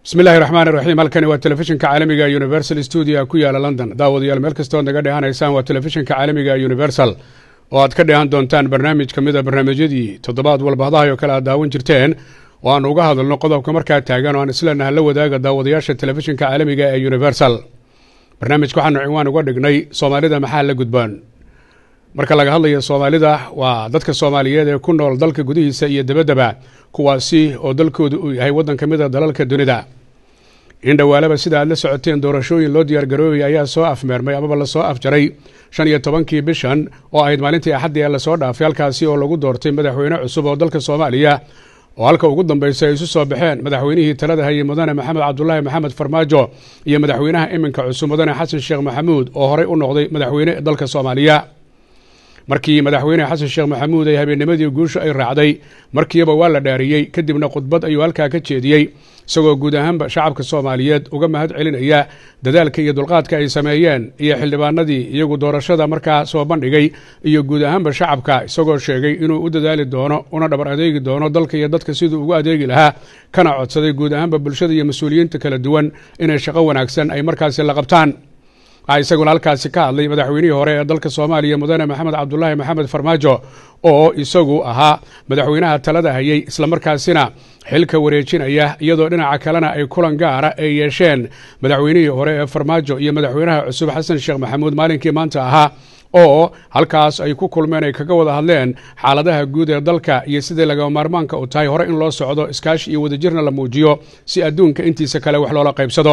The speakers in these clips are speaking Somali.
bismi illahi raxmaan iraxiim halkani waa telefishinka caalamiga universal stuudio ku yaala london daawadayaal meel kastood naga dhehanaysaan waa telefishinka caalamiga universal oo aad ka dheehan doontaan barnaamij ka mida barnaamijyadii toddobaad walbahadahay oo kale aad daawan jirteen oo aan uga hadalno qodobka markaa taagan oo aan isleenaha la wadaaga daawadayaasha telefishinka caalamiga ee universal barnaamijka waxaanu ciwaan uga dhignay soomaalida maxaa la gudboon marka laga hadlayo soomaalida waa dadka soomaaliyeed ee ku nool dalka gudihiisa iyo dabaddaba kuwaasi oo dalkoodu uu yahay waddan ka mid a dalalka dunida in dhowaalaba sida aad la socoteen doorashooyin loo diyaargaroobaya ayaa soo afmeermay amaba lasoo afjaray shan iyo tobankii bishan oo ahayd maalintii axaddii ee lasoo dhaafay halkaasi oo lagu doortay madaxweyne cusub oo dalka soomaaliya oo halka ugu dambaysa ay isu soo baxeen madaxweynihii talada hayay mudane maxamed cabdulaahi maxamed farmaajo iyo madaxweynaha iminka cusub mudane xasan sheekh maxamuud oo horey u noqday madaxweyne dalka soomaaliya markii madaxweyne xasan sheekh maxamuud ay habeennimadii guusha ay raacday markiiba waa la dhaariyey kadibna khudbad ayuu halkaa ka jeediyey isagoo guud ahaanba shacabka soomaaliyeed uga mahad celinaya dadaalka iyo dulqaadka ay sameeyeen iyo xildhibaanadii iyagu doorashada markaa soo bandhigay iyo guud ahaanba shacabka isagoo sheegay inuu u dadaali doono una dhabar adeegi doono dalka iyo dadka siduu ugu adeegi lahaa kana codsaday guud ahaanba bulshada iyo mas-uuliyiinta kala duwan inay shaqo wanaagsan ay markaasi la qabtaan waxaa isaguna halkaasi ka hadlay madaxweynihii hore ee dalka soomaaliya mudane maxamed cabdulaahi maxamed farmaajo oo isagu ahaa madaxweynaha talada hayay islamarkaasina xilka wareejinaya iyadoo dhinaca kalena ay kulan gaara ay yeesheen madaxweynihii hore ee farmaajo iyo madaxweynaha cusub xasan sheekh maxamuud maalinkii maanta ahaa oo halkaas ay ku kulmeen ay kaga wada hadleen xaaladaha guud ee dalka iyo sidai lagama maarmaanka u tahay hore in loo socdo iskaashi iyo wadajirna la muujiyo si adduunka intiisa kale wax loola qaybsado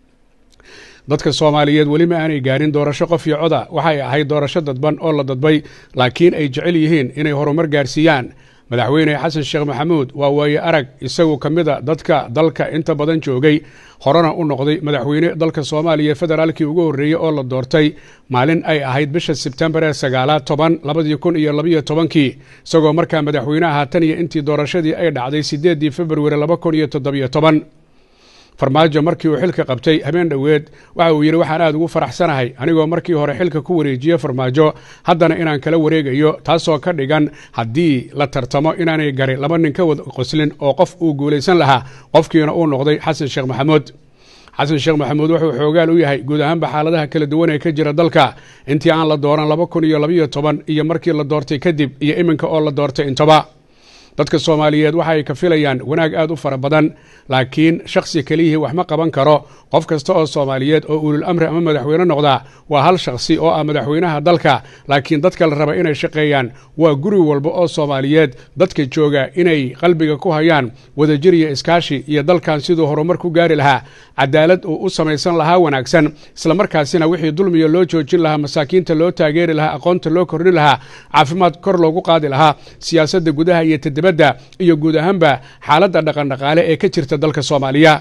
dadka soomaaliyeed weli ma aanay gaarin doorasho qof iyo coda waxay ahayd doorasho dadban oo la dadbay laakiin ay jecel yihiin inay horumar gaarsiiyaan madaxweyne xasan sheekh maxamuud waa waaye arag isagu ka mid a dadka dalka inta badan joogay horena u noqday madaxweyne dalka soomaaliya federaalkii ugu horreeyey oo la doortay maalin ay ahayd bisha sebtembar ee sagaalaad toban labadii kun iyo labayo tobankii isagoo markaa madaxweyneha tan iyo intii doorashadii ay dhacday siddeeddii februari laba kun iyo toddobiyo toban farmaajo markii uu xilka qabtay habeen dhoweed waxa uu yidhi waxaan aad ugu faraxsanahay anigoo markii hore xilka ku wareejiye farmaajo haddana inaan kala wareegayo taasoo ka dhigan haddii la tartamo inaanay gari laba nin ka wada qoslin oo qof uu guulaysan lahaa qofkiina uu noqday xasan sheekh maxamuud xasan sheekh maxamuud wuxuu xoogaal u yahay guud ahaanba xaaladaha kala duwan ee ka jira dalka intii aan la dooran laba kun iyo labayo toban iyo markii la doortay kadib iyo iminka oo la doortay intaba dadka soomaaliyeed waxa ay ka filayaan wanaag aad u fara badan laakiin shakhsi keliyihii wax ma qaban karo qof kasta oo soomaaliyeed oo ulul amri ama madaxweyne noqdaa waa hal shakhsi oo ah madaxweynaha dalka laakiin dadka la raba inay shaqeeyaan waa guri walba oo soomaaliyeed dadka jooga inay qalbiga ku hayaan wadajir iyo iskaashi iyo dalkan siduu horumar ku gaari lahaa cadaalad uu u samaysan lahaa wanaagsan islamarkaasina wixii dulmiga loo joojin lahaa masaakiinta loo taageeri lahaa aqoonta loo kordhin lahaa caafimaad kor loogu qaadi lahaa siyaasadda gudaha iyo tadabadda iyo guud ahaanba xaaladda dhaqandhaqaale ee ka jirta dalka soomaaliya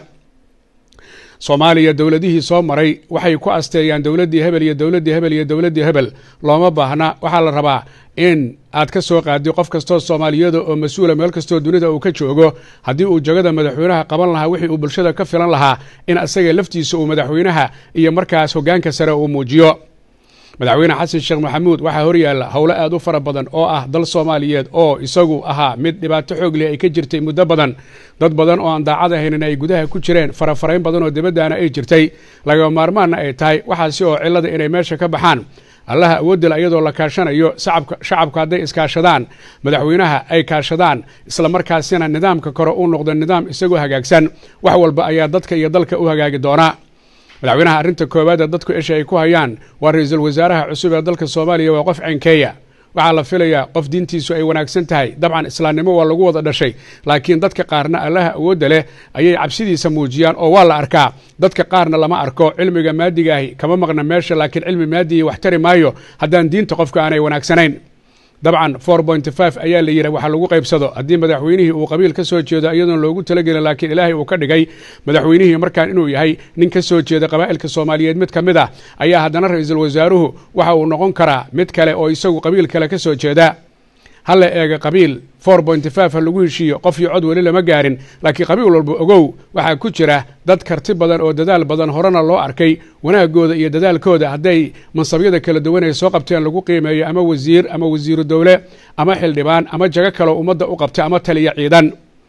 soomaaliya dowladihii soo maray waxay ku asteeyaan dowladdii hebel iyo dowladdii hebel iyo dowladdii hebel looma baahna waxaa la rabaa in aad ka soo qaadi qof kastoo soomaaliyada oo mas-uula meel kastoo dunida uu ka joogo haddii uu jagada madaxweynaha qaban lahaa wixii uu bulshada ka filan lahaa in asaga laftiisa uu madaxweynaha iyo markaas hoggaanka sare uu muujiyo madaxweyne xasan sheekh maxamuud waxaa horyaalla howlo aad u fara badan oo ah dal soomaaliyeed oo isagu ahaa mid dhibaato xoog leh ay ka jirtay muddo badan dad badan oo aan daacad ahaynin ay gudaha ku jireen farafarayn badan oo dibaddaana ay jirtay lagama maarmaanna ay tahay waxaasi oo cillada inay meesha ka baxaan allaha awoodila iyadoo la kaashanayo shacabku hadday iskaashadaan madaxweynaha ay kaashadaan islamarkaasina nidaamka kore uu noqdo nidaam isagoo hagaagsan wax walba ayaa dadka iyo dalka u hagaagi doonaa madaxweynaha arrinta koowaad ee dadku esha ay ku hayaan waa ra-iisul wasaaraha cusub ee dalka soomaaliya waa qof cenkeeya waxaa la filayaa qof diintiisu ay wanaagsan tahay dabcan islaamnimo waa lagu wada dhashay laakiin dadka qaarna allaha awoodda leh ayay cabsidiisa muujiyaan oo waa la arkaa dadka qaarna lama arko cilmiga maadigaahi kama maqna meesha laakiin cilmi maadiyi wax tari maayo haddaan diinta qofka aanay wanaagsanayn dabcan for point five ayaa la yidhi waxa lagu qaybsado haddii madaxweynihii uu qabiil ka soo jeedo iyadoon loogu talagelin laakiin ilaahay uu ka dhigay madaxweynihii markaan inuu yahay nin ka soo jeeda qabaa'ilka soomaaliyeed mid ka mid ah ayaa haddana ra-iisul wasaaruhu waxa uu noqon karaa mid kale oo isagu qabiil kale ka soo jeeda hala eega qabiil for point five ha lagu heshiiyo qof iyo cod weli lama gaarin laakiin qabiil walba ogow waxaa ku jira dad karti badan oo dadaal badan horena loo arkay wanaagooda iyo dadaalkooda hadday mansabyada kala duwan ay soo qabteen lagu qiimeeyo ama wasiir ama wasiiru dowle ama xildhibaan ama jago kaleo ummadda u qabta ama taliya ciidan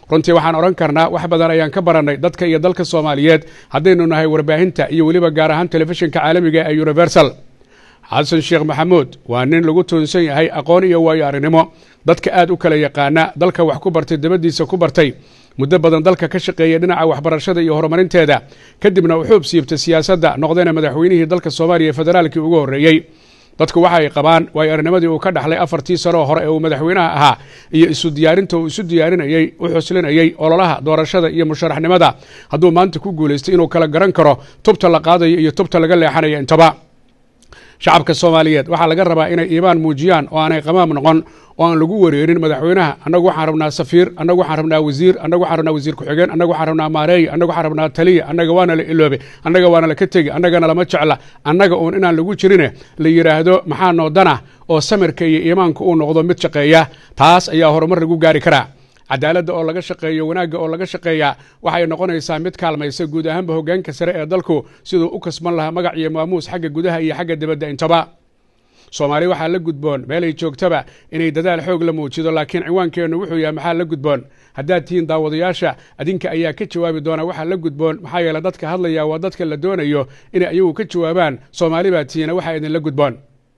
runtii waxaan odhan karnaa wax badan ayaan ka barannay dadka iyo dalka soomaaliyeed haddaynu nahay warbaahinta iyo weliba gaar ahaan telefishinka caalamiga ee universal xasan sheekh maxamuud waa nin lagu toonsan yahay aqoon iyo waayo arrinimo dadka aad u kala yaqaana dalka wax ku bartay dabadiisa ku bartay muddo badan dalka ka shaqeeyay dhinaca waxbarashada iyo horumarinteeda kadibna u xuub siibtay siyaasadda noqdayna madaxweynihii dalka soomaaliya federaalkii ugu horreeyey dadku waxa ay qabaan waayo arinimadii uu ka dhaxlay afartii sanoo hore ee uu madaxweynaha ahaa iyo isu diyaarinta uu isu diyaarinayey u xuslinayey ololaha doorashada iyo musharaxnimada hadduu maanta ku guulaystay inuu kala garan karo tubta la qaadayo iyo tubta laga leexanayo intaba shacabka soomaaliyeed waxaa laga rabaa inay iimaan muujiyaan oo aanay qamaam noqon oo aan lagu wareerin madaxweynaha annagu waxaan rabnaa safiir annagu waxaan rabnaa wasiir annagu waxaan rabnaa wasiir ku-xigeen annagu waxaan rabnaa maareey annagu waxaan rabnaa taliya annaga waana la iloobe annaga waana laka tegi annagana lama jecla annaga uun inaan lagu jirine la yidhaahdo maxaa noodana oo samirka iyo iimaanka uu noqdo mid shaqeeya taas ayaa horumar lagu gaari karaa cadaaladda oo laga shaqeeyo wanaagga oo laga shaqeeyaa waxay noqonaysaa mid kaalmaysa guud ahaanba hoggaanka sare ee dalku siduu u kasban lahaa magac iyo maamuus xagga gudaha iyo xagga dibadda intaba soomaali waxaa la gudboon meelay joogtaba inay dadaal xoog la muujido laakiin ciwaankeennu wuxuu yahay maxaa la gudboon haddaad tihiin daawadayaasha adinka ayaa ka jawaabi doona waxaa la gudboon maxaa yeele dadka hadlaya waa dadka la doonayo inay ayagu ka jawaabaan soomaali baa tihiina waxaa idinla gudboon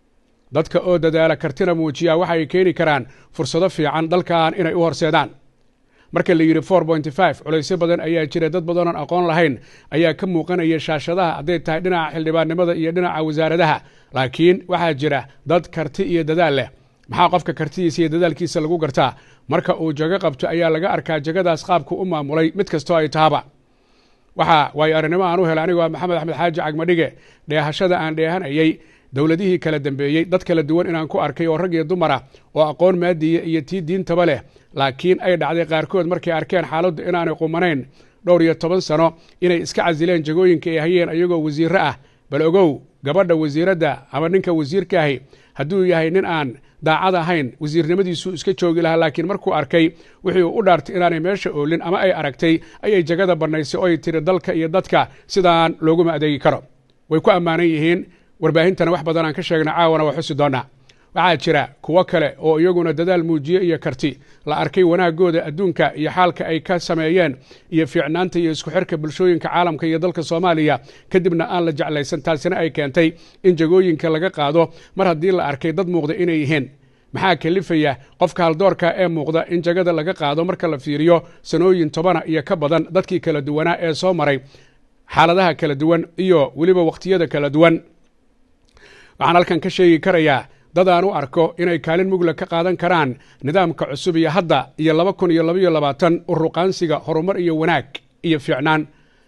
dadka oo dadaala kartina muujiya waxay keeni karaan fursado fiican dalkan inay u horseedaan marka la yidhi for pointy five culaysyo badan ayaa jira dad badanoon aqoon lahayn ayaa ka muuqanaya shaashadaha hadday tahay dhinaca xildhibaannimada iyo dhinaca wasaaradaha laakiin waxaa jira dad karti iyo dadaal leh maxaa qofka kartidiisa iyo dadaalkiisa lagu gartaa marka uu jago qabto ayaa laga arkaa jagadaas qaabku u maamulay mid kastoo ay tahaba waxaa waayo arrinimo aan u helay anigu waa maxamed axmed xaaji cagmadhige dheehashada aan dheehanayey dowladihii kala dambeeyey dad kala duwan inaan ku arkay oo rag iyo dumara oo aqoon maadiya iyo tii diintaba leh laakiin ay dhacday qaarkood markay arkeen xaaladdu inaanay qumanayn dhowr iyo toban sano inay iska casileen jagooyinka ay hayeen ayagoo wasiirro ah bal ogow gabadha wasiiradda ama ninka wasiirkaahi hadduu yahay nin aan daacad ahayn wasiirnimadiisuu iska joogi lahaa laakiin markuu arkay wixii uu u dhaartay inaanay meesha oolin ama ay aragtay ayay jagada bannaysay oo ay tiri dalka iyo dadka sidaan looguma adeegi karo way ku ammaanan yihiin warbaahintana wax badan aan ka sheegna caawana waa xusi doonaa waxaa jira kuwo kale oo iyaguna dadaal muujiye iyo karti la arkay wanaagooda adduunka iyo xaalka ay ka sameeyeen iyo fiicnaanta iyo isku xirka bulshooyinka caalamka iyo dalka soomaaliya kadibna aan la jeclaysan taasina ay keentay in jagooyinka laga qaado mar haddii la arkay dad muuqda inay yihiin maxaa kalifaya qofka haldoorka ee muuqda in jagada laga qaado marka la fiiriyo sanooyin tobana iyo ka badan dadkii kala duwanaa ee soo maray xaaladaha kala duwan iyo weliba wakhtiyada kala duwan waxaan halkan ka sheegi karayaa dad aan u arko inay kaalin mugla ka qaadan karaan nidaamka cusub iyo hadda iyo laba kun iyo labaiyo labaatan uruqaansiga horumar iyo wanaag iyo fiicnaan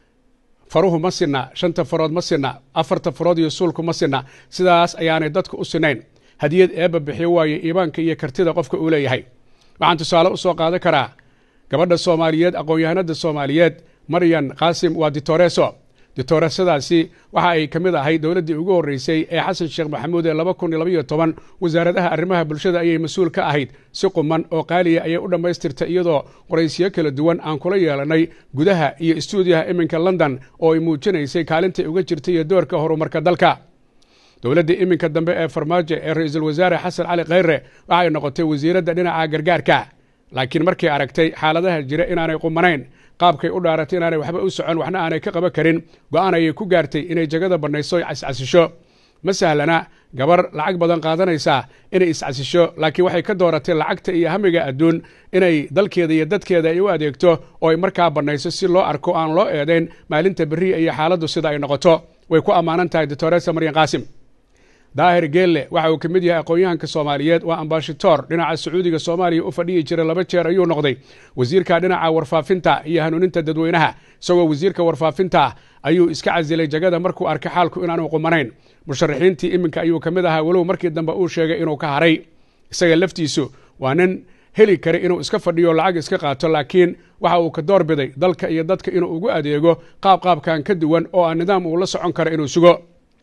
faruhu ma sinna shanta farood ma sinna afarta farood iyo suulku ma sinna sidaas ayaanay dadku u sinayn hadiyad eebba bixiyo waaye iimaanka iyo kartida qofka uu leeyahay waxaan tusaale u soo qaadan karaa gabadha soomaaliyeed aqoon-yahanada soomaaliyeed maryan qaasim waa ditoreso ditoresadaasi waxa ay ka mid ahay dowladdii ugu horreysay ee xasan sheekh maxamuud ee laba kun iyo labaiyo toban wasaaradaha arrimaha bulshada ayay mas-uul ka ahayd si quman oo qaaliya ayay u dhammaystirtay iyadoo qoraysiyo kala duwan aan kula yeelanay gudaha iyo istuudiyaha iminka london oo ay muujinaysay kaalintay uga jirtay iyo doorka horumarka dalka dowladda iminka dambe ee farmaajo ee ra-iisul wasaare xasan cali khayre waxay noqotay wasiiradda dhinaca gargaarka laakiin markay aragtay xaaladaha jira inaanay qumanayn qaabkay u dhaaratay inaanay waxba u socon waxna aanay ka qaban karin go-aan ayay ku gaartay inay jagada bannayso o cascasisho ma sahlana gabar lacag badan qaadanaysaa inay iscasisho laakiin waxay ka dooratay lacagta iyo hamiga adduun inay dalkeeda iyo dadkeeda ay u adeegto oo ay markaa bannayso si loo arko aan loo eedayn maalinta beriya iyo xaaladdu sida ay noqoto way ku ammaanan tahay doctoresa maryan qaasim daahir geelle waxa uu ka mid yahay aqoon-yahanka soomaaliyeed waa ambashator dhinaca sacuudiga soomaaliya u fadhiyi jiray laba jeer ayuu noqday wasiirka dhinaca warfaafinta iyo hanuuninta dadweynaha isagoo wasiirka warfaafinta ayuu iska casilay jagada markuu arkay xaalku inaanu qumanayn musharaxiintii iminka ayuu ka mid ahaa walow markii dambe uu sheegay inuu ka haray isaga laftiisu waa nin heli kara inuu iska fadhiyo lacag iska qaato laakiin waxa uu ka door biday dalka iyo dadka inuu ugu adeego qaab qaabkan ka duwan oo aan nidaam uu la socon karo inuu sugo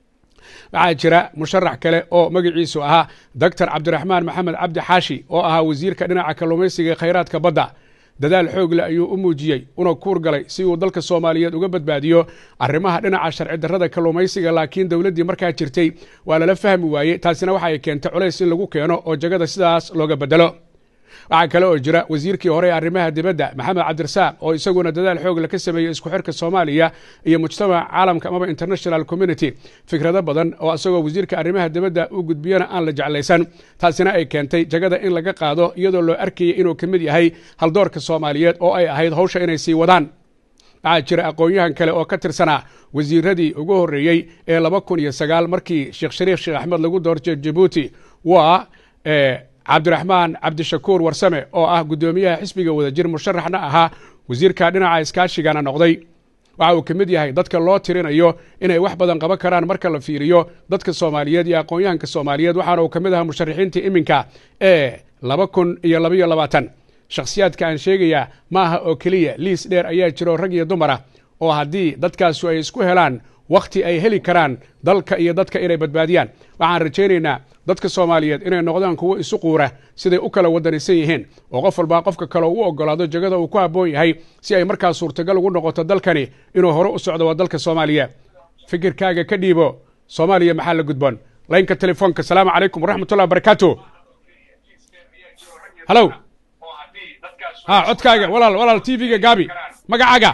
waxaa jira musharax kale oo magaciisu ahaa doctor cabdiraxmaan maxamed cabdi xaashi oo ahaa wasiirka dhinaca kalluumaysiga khayraadka badda dadaal xoogle ayuu u muujiyey una kuur galay si uu dalka soomaaliyeed uga badbaadiyo arrimaha dhinaca sharci darrada kalluumaysiga laakiin dowladdii markaa jirtay waa lala fahmi waayey taasina waxa ay keentay culays in lagu keeno oo jagada sidaas looga bedelo waxaa kale oo jira wasiirkii hore ee arrimaha dibadda maxamed cabdirasaaq oo isaguna dadaal xoog la ka sameeyey isku xirka soomaaliya iyo mujtamaca caalamka amaba international community fikrado badan oo isagoo wasiirka arrimaha dibadda u gudbiyana aan la jeclaysan taasina ay keentay jagada in laga qaado iyadoo loo arkayay inuu ka mid yahay haldoorka soomaaliyeed oo ay ahayd hawsha inay sii wadaan waxaa jira aqoon-yahan kale oo ka tirsanaa wasiiradii ugu horreeyey ee laba kun iyo sagaal markii sheekh shariif sheekh axmed lagu doortay jabuuti waa cabdiraxmaan cabdishakuur warsame oo ah guddoomiyaha xisbiga wadajir musharaxna ahaa wasiirka dhinaca iskaashigana noqday waxa uu ka mid yahay dadka loo tirinayo inay wax badan qaban karaan marka la fiiriyo dadka soomaaliyeed iyo aqoon-yahanka soomaaliyeed waxaana uu ka mid ahaa musharaxiintii iminka ee laba kun iyo labaiyo labaatan shakhsiyaadka aan sheegayaa ma aha oo keliya liis dheer ayaa jiro rag iyo dumara oo haddii dadkaasu ay isku helaan wakhti ay heli karaan dalka iyo dadka inay badbaadiyaan waxaan rajaynaynaa dadka soomaaliyeed inay noqdaan kuwo isu quura siday u kala wadanisan yihiin oo qof walbaa qofka kale u ogolaado jagada uu ku habboon yahay si ay markaa suurtagal ugu noqoto dalkani inuu hore u socdo waa dalka soomaaliya fikirkaaga ka dhiibo soomaaliya maxaa la gudboon laynka telefoonka asalaamu calaykum waraxmatullah barakaatu halow ha codkaaga walaal walaal t v-ga gaabi magacaaga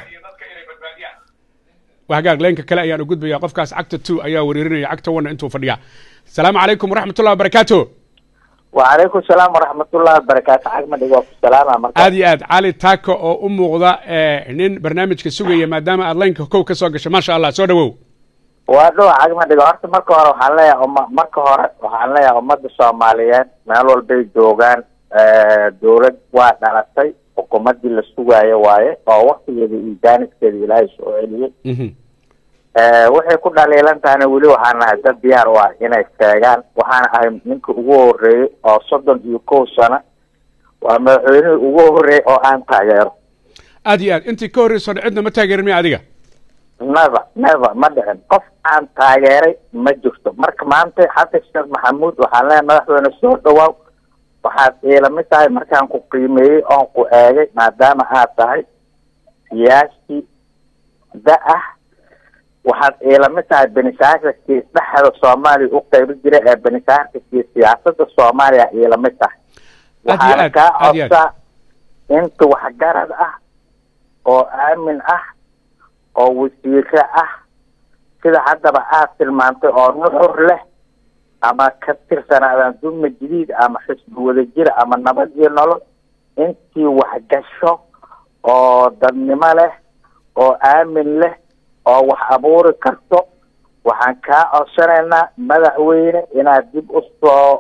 wahagaag laynka kale ayaan u gudbaya qofkaas cagta two ayaa wereerinaya cagta one intuu fadhiya asalaamu calaykum waraxmatullah wabarakaatu wacalaykum salaam waraxmatullahi wabarakaatu cagmadhig waa ku salaama marka aad iyo aad cali taako oo u muuqda nin barnaamijka sugaya maadaama aad laynka kow ka soo gasho maasha allah soo dhawow waa dhowa cagmadhigo horta marka hore waxaan leeyahay uma marka hore waxaan leeyahay ummadda soomaaliyeed meel walbay joogaan dawlad waa dhalatay xukuumaddii la sugaayo waaye oo waktigeeda iyo jaaniskeeda ilaahay soo celiyey waxay ku dhaliilan tahayna weli waxaan nahay dad diyaar u ah inay sheegaan waxaana ahay ninka ugu horeeyey oo soddon iyo kow sano waa madaxweynihii ugu horeeyey oo aan taageero aad iyo aad intii ka horreyso cidna ma taageerin miya adiga never never ma dhicin qof aan taageeray ma jirto marka maanta xasan sheekh maxamuud waxaan leeyahay madaxweyne soo dhawaaw waxaad iilamid tahay markaan ku qiimeeyey oon ku eegay maadaama aad tahay siyaasi da ah waxaad iilamid tahay benisaairkii dhexda soomaaliya u qaybi jira ee benisaairkii siyaasada soomaaliya iilamid tahay waxaana kaa codsaa inta waxgarad ah oo aamin ah oo wasiire ah sida haddaba aad tilmaantay oo nuxur leh ama ka tirsanaadaan dulma jadiid ama xisbi wadajir ama nabad iyo nolol intii waxgasho oo dadnimo leh oo aamin leh oo wax abuuri karto waxaan kaa codsanaynaa madaxweyne inaad dib u soo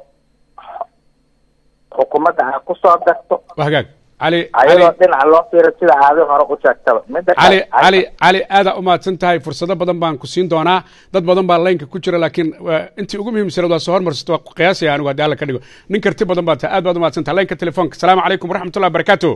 xukuumadda aad ku soo darto wahagaag cali ayadoo dhinaca loo fiiro sida aadi hore u sheegtaba midda cali cali cali aadaa umahadsan tahay fursado badan baan ku siin doonaa dad badan baa laynka ku jira laakiin intii ugu muhiimsanaed waa soo hormarsato waa qiyaasaya anigu haddii alla ka dhigo nin karti badan baa tahay aad baad umahadsan tahay laynka telefoonka asalaamu calaykum waraxmatullah wabarakaatu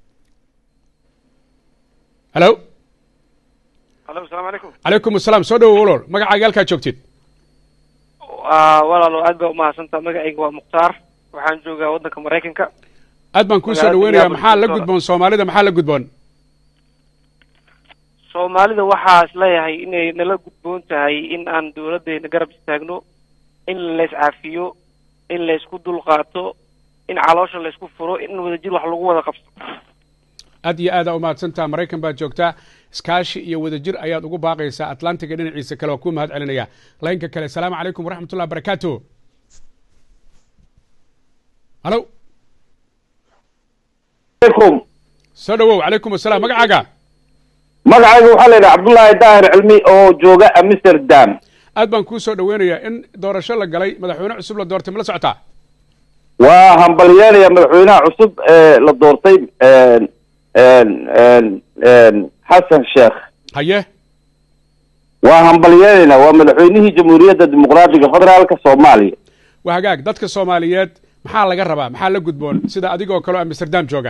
halo alo asalaamu calaykum calaykum asalaam soo dhawow walool magacaaga halkaa joogtid walaalo aad baa umahadsantaa magacayga waa mukhtaar waxaan joogaa waddanka maraykanka aad baan kuusoo dhaweynaya maxaa la gudboon soomaalida maxaa la gudboon soomaalida waxaa is leeyahay inay nala gudboon tahay in aan dawladdeena garab istaagno in lays caafiyo in laysku dulqaato in caloosha laysku furo in wadajir wax lagu wada qabto aad iyo aadaa umahadsantaha maraykan baad joogtaa iskaashi iyo wadajir ayaad ugu baaqaysaa atlantiga dhinaciisa kale waa kuu mahad celinaya laynka kale asalaamu calaykum waraxmatullah barakaatu halo soo dhawow calaykum asalaam magacaaga magacayga waxaa la yidhaha cabdullaahi daahir cilmi oo jooga amsterdam aad baan kuu soo dhaweynayaa in doorasho la galay madaxweyne cusub la doortay ma la socotaa waa hambalyeynaya madaxweynaha cusub ee la doortay xasan sheekh haye waa hambalyeynayna waa madaxweynihii jamhuuriyadda dimuqraatiga federaalka soomaaliya waa hagaag dadka soomaaliyeed maxaa laga rabaa maxaa la gudboon sida adigoo kaleo amsterdam jooga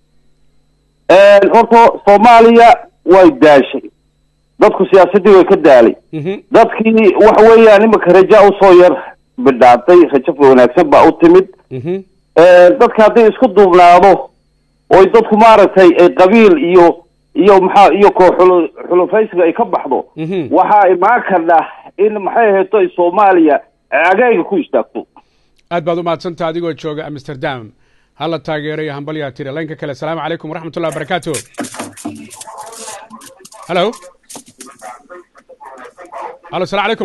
horta soomaaliya way daashay dadku siyaasaddii way ka daalay dadkii waxa weeyaan imika raja usoo yar bidhaatay rajo wanaagsan baa u timid dadka hadday isku duubnaado oy dadku maaragtay ay qabiil iyo iyo maxaa iyo koo xulu xulufaysiga ay ka baxdo waxaa imaan kardha in maxay ahayto soomaaliya cagayga ku istaagto aad baad umahadsantaha adigoo jooga amsterdam hala taageerayo hambalyaa tiri laynka kale asalaamu calaykum waraxmat ullahi wabarakaatu halo halo asalaamu calaykum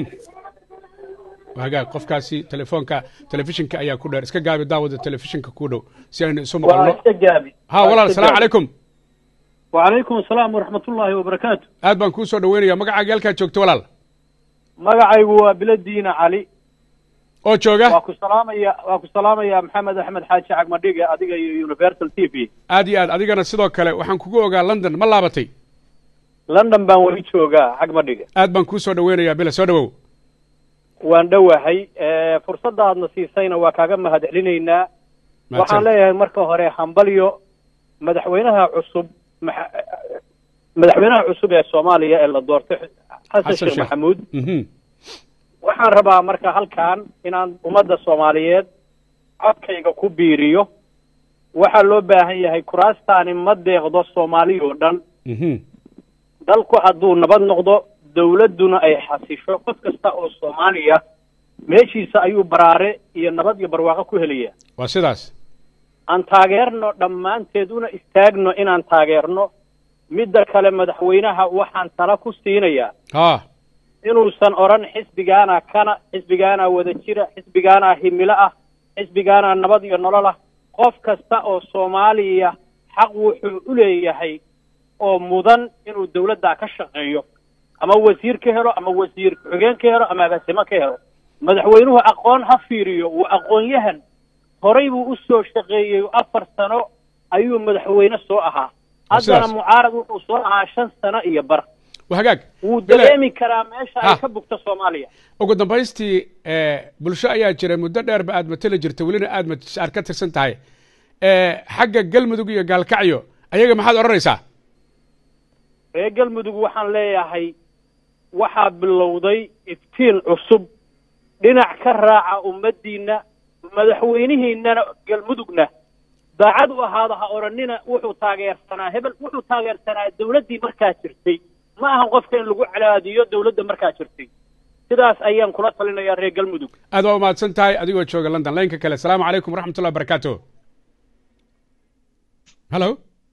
hagaag qofkaasi telefoonka telefishinka ayaa ku dheer iska gaabi daawada telefishinka ku dhow si aynu isu maqalno ha walaal asalaamu calaykum wacalaykum asalaam waraxmat ullaahi wabarakaatu aad baan kuu soo dhaweynaya magacaaga halkaad joogto walaal magacaygu waa biladiina cali oo jooga waa ku salaamaya waa ku salaamaya maxamed axmed xaaji cagmadhige adiga iyo universal t v aad iyo aad adigana sidoo kale waxaan kugu ogaa london ma laabatay london baan weli joogaa cagmadhige aad baan kuu soo dhaweynayaa bila soo dhawow waan dhowahay fursadda aadna siisayna waa kaaga mahad celinaynaa waxaan leeyahay marka hore hambalyo madaxweynaha cusub maxa- madaxweynaha cusub ee soomaaliya ee la doortay xasan sheekh maxamuud Mhm. waxaan rabaa marka halkan inaan ummadda soomaaliyeed codkayga ku biiriyo waxaa loo baahan yahay kuraastaani ma deeqdo soomaaliya oo dhan Mhm. dalku hadduu nabad noqdo dawladduna ay xasisho qof kasta oo soomaaliya meeshiisa ayuu baraare iyo nabad iyo barwaaqo ku helaya waa sidaas aan taageerno dhammaanteed una istaagno inaan taageerno midda kale madaxweynaha waxaan tala ku siinayaa ha inuusan odhan xisbigaana kana xisbigaana wada jira xisbigaana himilo ah xisbigaana nabad iyo nolol ah qof kasta oo soomaaliya xaq wuxuu u leeyahay oo mudan inuu dawladda ka shaqeeyo ama wasiir ka helo ama wasiir ku-xigeen ka helo ama agaasimo ka helo madaxweynuhu aqoon ha fiiriyo waa aqoon-yahan horay buu u soo shaqeeyey afar sano ayuu madaxweyne soo ahaa Waa haddana sidaas. mucaarad wuxuu soo ahaa shan sano iyo bar waa hagaag wuu Bile- dareemi karaa meesha Ha. ay ka bugto soomaaliya ugu dambaystii eh, bulsho ayaa jira muddo dheerba aad mateli jirta welina aad mat- aad ka tirsan tahay Eh, xagga galmudug iyo gaalkacyo ayaga maxaad odhanaysaa reer galmudug waxaan leeyahay waxaa bilowday iftiin cusub dhinac ka raaca ummaddiinna madaxweynihiinnana galmudugna daacad u ahaada ha odhanina wuxuu taageersanaa hebel wuxuu taageersanaa dawladdii markaa jirtay ma ahan qofka in lagu calaadiyo dawladda markaa jirtay sidaas ayaan kula talinayaa reer galmudug aad waa umahadsan tahay adigoo jooga london laynka kale asalaamu calaykum waraxmat ullahi wabarakaatu halo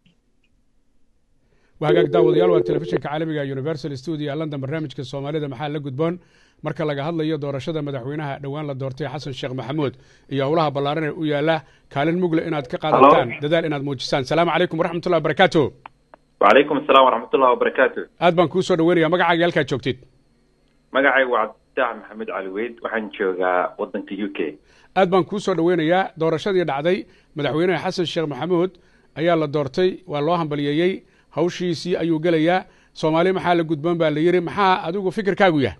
waa hagaag daawadayaal waa telefishinka caalamiga universal studio ee london barnaamijka soomaalida maxaa la gudboon marka laga hadlayo doorashada madaxweynaha dhowaan la doortay xasan sheekh maxamuud iyo howlaha ballaaran ee u yaala kaalin mugle inaad ka qaadataan dadaal inaad muujisaan salaamu calaykum waraxmat ullahi wabarakaatu وعليكم السلام ورحمة الله وبركاته aad baan kuu soo dhaweynaya magacaaga halkaad joogtid magacaygu waa cabditax maxamed cali weyd waxaan joogaa wadanka u k aad baan kuu soo dhaweynayaa doorashadii dhacday madaxweynaha xasan sheekh maxamuud ayaa la doortay waa loo hambaliyeeyey hawshiisii ayuu gelayaa soomaali maxaa la gudboon baa la yidhi maxaa adigu fikirkaagu yahay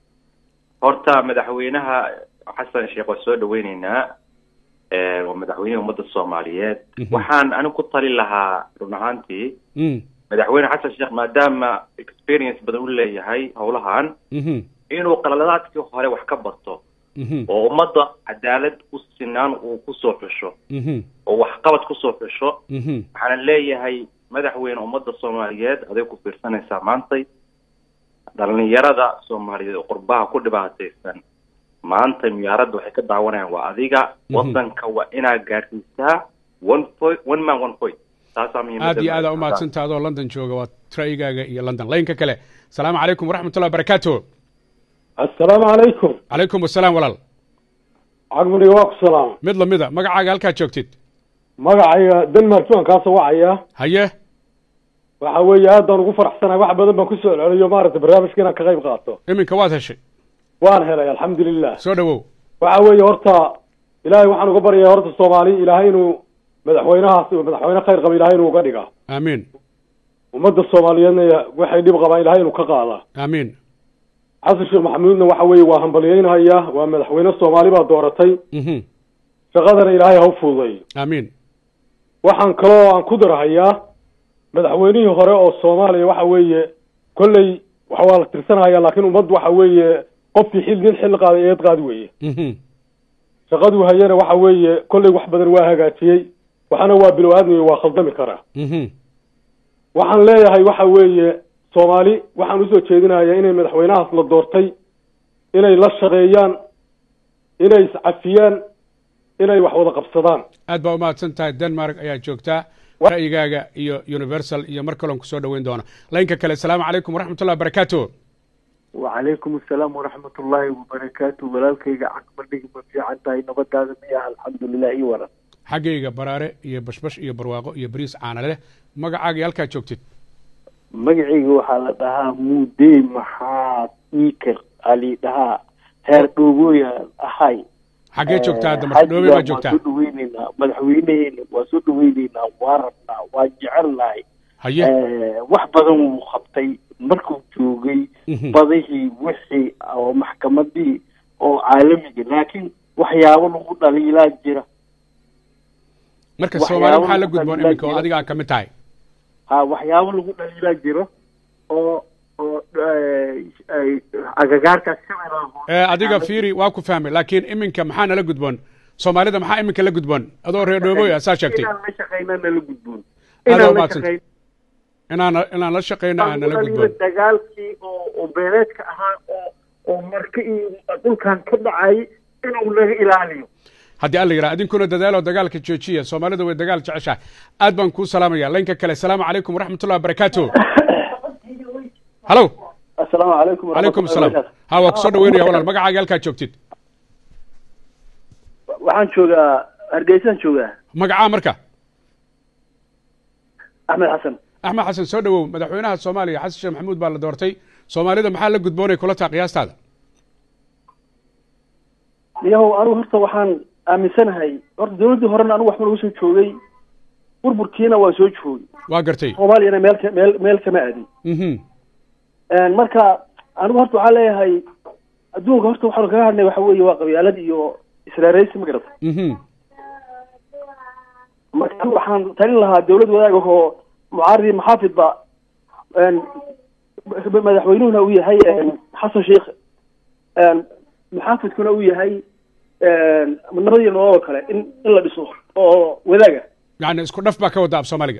horta madaxweynaha xasan sheekh waa soo dhaweyneynaa Eh, waa madaxweynaha ummadda soomaaliyeed Mhm. waxaan anigu ku tali lahaa run ahaantii Mm, madaxweyne xasan sheekh maadaama experience badan u leeyahay howlahan mhm, inuu qaladaadkii hore wax ka barto mhm, oo ummadda cadaalad u sinaan uu kusoo xusho mhm, oo waxqabad kusoo xusho mhm. waxaana leeyahay madaxweyne ummadda soomaaliyeed aday ku fiirsanaysaa maantay dhalinyarada soomaaliyeed oo qurbaha ku dhibaataysan maanta miyaaradda waxay ka daawanayaan waa adiga Mhm. wadanka waa inaad gaarsiisaa one point one man one point taasaa muhiimadda aad iyo aad aa u mahadsantaha adoo london jooga waa ra'yigaaga iyo london laynka kale asalaamu calaykum waraxmat ullahi wabarakaatu assalaamu calaykum calaykum asalaam walaal cagmuriga waa ku salaama mid lamida magacaaga halkaad joogtid magacayga denmark waan kaasoo wacaya haye waxa weeye aad baan ugu faraxsanahay wax badan baan kusoo celceliyo maaragtay barnaamijka inaan ka qayb qaato iminka waad heshay waan helay alxamdulilah soo dhawow waxa weeye horta ilaahay waxaan uga baryayaa horta soomaali ilaahay inuu madaxweynahaas madaxweyne khayr qaba ilaahay inuu uga dhiga aamiin ummadda soomaaliyeedna waxay dhib qabaan ilaahay inuu ka qaada aamiin xasan sheekh maxamuudna waxa weeye waa hambalyeynhaya waa madaxweyne soomaali baa dooratay mhm, shaqadana ilaahay ha u fududeeyo aamiin waxaan kaloo aan ku darahayaa madaxweynihii hore oo soomaaliya waxa weeye kolley waxa waa la tirsanahaya laakiin ummad waxa weeye qofkii xil nin xil qaaday eed qaadi weeye mhm, shaqaduu hayana waxa weeye kolley wax badan waa hagaajiyey waxana waa bilow aadmi waa khaldami karaa mhm, waxaan leeyahay waxa weeye soomaali waxaan usoo jeedinayaa inay madaxweynahaas la doortay inay la shaqeeyaan inay iscafiyaan inay wax wada qabsadaan aad baa umahadsan tahay denmark ayaa joogtaa ra'yigaaga iyo universal iyo mar kaloon kusoo dhaweyn doona laynka kale asalaamu calaykum waraxmatullahi wabarakaatu wacalaykum asalaam waraxmat ullaahi wabarakaatu walaalkayga caqbadhigi ma fiican tahay nabadaada miyaha alxamdulilah ii waran xaggayga baraare iyo bashbash iyo barwaaqo iyo bariis caana leh magacaaga iyo halkaa joogtid magacayga waxaa la dhahaa muudey maxaa iker ali dhahaa heer dhoogoya ahay xaggee joogtaa hadda marka dhoobe baa joogtaa waan soo dhaweyneynaa madaxweyneheena waan soo dhaweyneynaa waan rabnaa waan jecelnahay haye wax badan wuu qabtay markuu joogay badihii wixii oo maxkamadii oo caalamiga laakiin waxyaabo lagu dhaliilaa jira marka soomaali maxaa la gudboon iminka oo adigaa ka mid tahay ha waxyaabo lagu dhaliilaa jiro oo oo agagaarkaas ee adiga fiiri waa ku fahmay laakiin iminka maxaa nala gudboon soomaalida maxaa iminka la gudboon adoo reer dhooboy ah saa sheegtay inaan la shaqeyna nala gudboon Aad inaan la umahadsan. shaqeyna inaan inaan la shaqeyno aan nala gudboon dagaalkii oo oo beeleedka ahaa oo oo marka iyo dhulkan ka dhacay inuu laga ilaaliyo haddii alla yidhaha idinkuna dadaalo dagaalka joojiya soomaalida way dagaal jeceshahay aad baan kuu salaamaya laynka kale asalaamu calaykum waraxmatullahi wabarakaatu halo asalaamu calaykum calaykum asalaam ha waa kusoo dhaweynaya walaal magacaaga halkaa joogtid waxaan joogaa hargeysaan joogaa magacaa marka axmed xasan axmed xasan soo dhawow madaxweynaha soomaaliya xasan sheekh maxamuud baa la doortay soomaalida maxaa la gudboonay kula taa qiyaastaada yahow anigu horta waxaan aaminsanahay horta dawladdii horena anigu waxba lagu soo joogay burburkiina waa soo joogay waa gartay soomaaliyana meel ka meel meel kama aadin mhm marka anigu horta waxaan leeyahay adduunka horta waxaanu kaga hadnay waxa weeye waa qabyaalad iyo israaraysi ma garata mhm marka anigu waxaan talin lahaa dawlad wadaag oo mucaaridi maxaafidba een, madaxweynuhuna uu yahay een, xasan sheikh een, maxaafidkuna uu yahay een, nabadiyo nolol oo kale in in la dhiso oo wadaaga yani isku dhaf baa ka wada af soomaaliga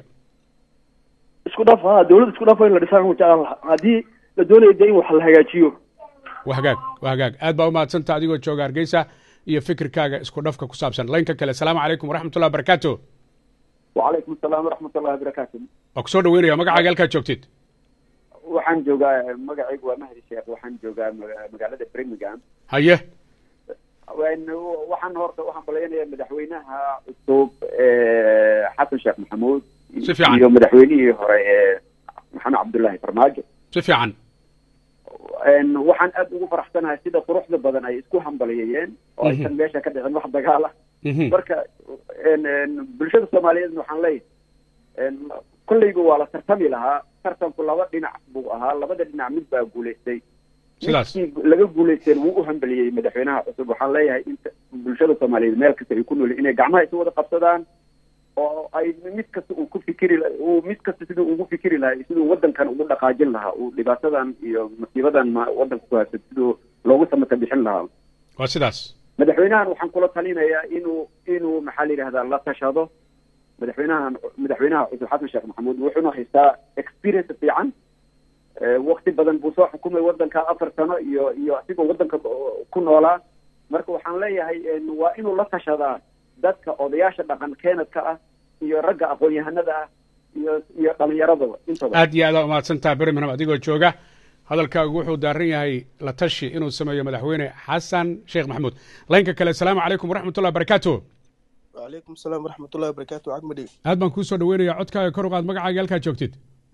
isku dhaf ha dawlad isku dhaf waa in la dhisaan jeclaan lahaa haddii la doonayo dee in wax la hagaajiyo waa hagaag waa hagaag aad baa umahadsanta adigoo jooga hargeysa iyo fikirkaaga isku dhafka ku saabsan laynka kale asalaamu calaykum waraxmatullahi wabarakaatu wacalaykum asalaam waraxmat ullahi wabarakaatu waa kusoo dhaweynaya magacaaga halkaa joogtid waxaan joogaa magacaygu waa mahdi sheekh waxaan joogaa maga- magaalada birmingham haye Waan- waxaan horta waxaan balaynayaa madaxweynaha cusub ee xasan sheekh maxamuud Si fiican. iyo madaxweynihii hore ee maxamed cabdullaahi farmaajo si fiican Een, waxaan aad ugu faraxsanahay sida quruxda badan ay isku hambalyeeyeen oo aysan Mhm. meesha ka dhicin wax dagaal ah Mhm. marka een, een, bulshada soomaaliyeed waxaan leeyahay een, kolleyba waa la tartami lahaa tartanku laba dhinac buu ahaa labada dhinac mid baa guulaystay sidaas midkii laga guulaysteen wuu u hambaliyey madaxweynaha cusub waxaan leeyahay inta bulshada soomaaliyeed meel kasta ay ku nool inay gacmaha isu wada qabsadaan oo ay mid kasta uu ku fikiri la- uu mid kasta siduu ugu fikiri lahaa siduu wadankan ugu dhaqaajin lahaa uu dhibaatadan iyo masiibadan ma wadanka ku haysat siduu loogu samata bixin lahaa waa sidaas madaxweynahan waxaan kula talinayaa inuu inuu maxaa la yidhahdaa la tashado madaxweynahan madaxweynaha cusub xasan sheekh maxamuud wuxuuna haystaa experience fiican Eh, waqti badan buu soo xukumay wadanka afar sano iyo iyo asigoo wadanka ku- ku noolaa marka waxaan leeyahay en, waa inuu la tashadaa dadka odayaasha dhaqan keenadka ah iyo ragga aqoon-yahanada ah iyo iyo dhalinyaradaba intaba aad iyo aad aa umahadsantaha birmingham adigoo jooga hadalkaagu wuxuu daaran yahay la tashi inuu sameeyo madaxweyne xasan sheekh maxamuud laynka kale asalaamu calaykum waraxmatullahi wabarakaatu وعليكم السلام ورحمة الله وبركاته عقمدي aad baan kuu soo dhaweynaya codkaaga kor u qaad magacaaga halkaa joogtid